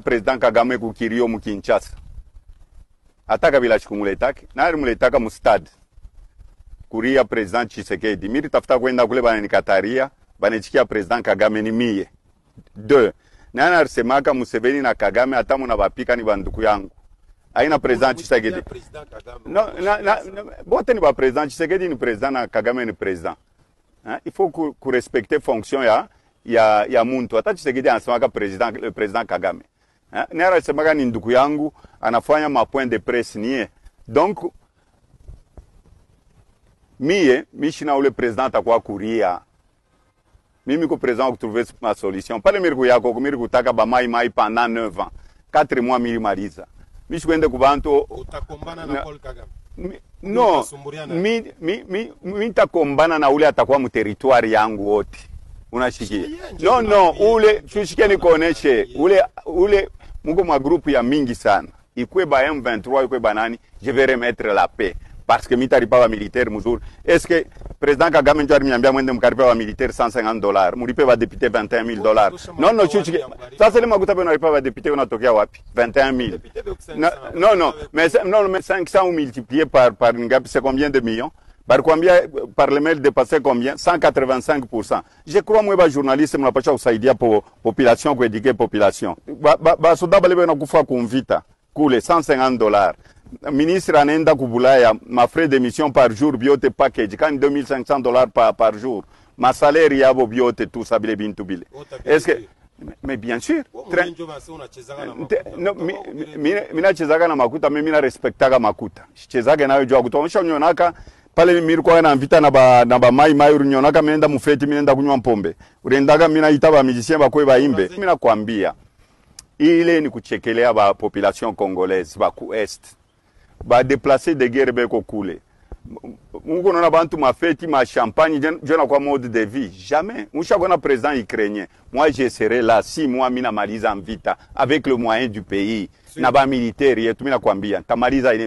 president kagame kukirio mu kinshasa ata kabila chikumuletake nali muletaka mu stade kuria president chisekedi miri tafuta kwenda kule bananikataria banachikia president kagame ni mie deux nani alisemaka museveni na kagame hata muna bapika ni banduku yangu aina president chisekedi President Kagame. no, na, na, na, bote ni ba president Tshisekedi ni president na Kagame ni president hein? il faut ku, ku respecter fonction ya ya ya muntu hata Tshisekedi anasemaka president le president Kagame hein? ni anasemaka ni ndugu yangu anafanya ma point de presse nie donc mie mishina ule president atakuwa kuria mimi ko president kutrouver ma solution pale miri kuyako kumiri kutaka ba mai mai pendant 9 ans 4 mois miri maliza mishikwende kubantu utakombana na Na- Paul Kagame. Mi- no Mtasumbuliana. mi, mi, mi, mi nitakombana na ule atakuwa mteritwari yangu wote unashikia Shikia, nje no no tunaambia. ule tushikie nikuoneshe ule ule muko mwa grupu ya mingi sana ikwe ba M23 ikwe ba nani je vais remettre la paix parce que mitaripa ba militaire muzuri est-ce que président Kagame ndio aliniambia mwende mkaripa ba militaire 150 dollars mulipe ba député 21000 dollars Tusha no no makuta chuchike wani ya mbarika. sasa ile makuta bwana unalipa ba député unatokea wapi 21000 Député de Oxen- non, non, non, mais, ça- non, mais 500 ou multiplié par, par Ngapi, c'est combien de millions par combien, par le mail dépassé combien 185%. Je crois moi ba journaliste mnapasha kusaidia po population kueduke population. Ba, ba, ba soda bale bana kufa kumvita kule 150 dollars. Ministre anaenda kubulaya ma frais d'émission par jour biote package kan 2500 dollars par, par jour. Ma salaire yabo biote tout ça bile bintu bile. Ota Est-ce que vile. mais bien sûr. Wewe Très- mwenyewe basi unachezanga na Nte- makuta. no, Utakuwa mi- ukire- mi- mina chezaga na makuta mi mina respektaga makuta chezage nayo jua kutoonyesha unyonaka pale mirikwaga na mvita na ba, na ba mai mai unyonaka minenda mufeti minenda kunywa mpombe urendaga mina ita ba musicien bakwe baimbe mina kwambia ile ni kuchekelea ba population congolaise ba ku est ba déplacer de guerre beko kule muko naona bantu mafeti ma champagne jona kwa mode de vie jamais mushakona président ukrainien moi je serai là si moi mina maliza mvita avec le moyen du pays na ba militaire yetu mina kwambia tamaliza ile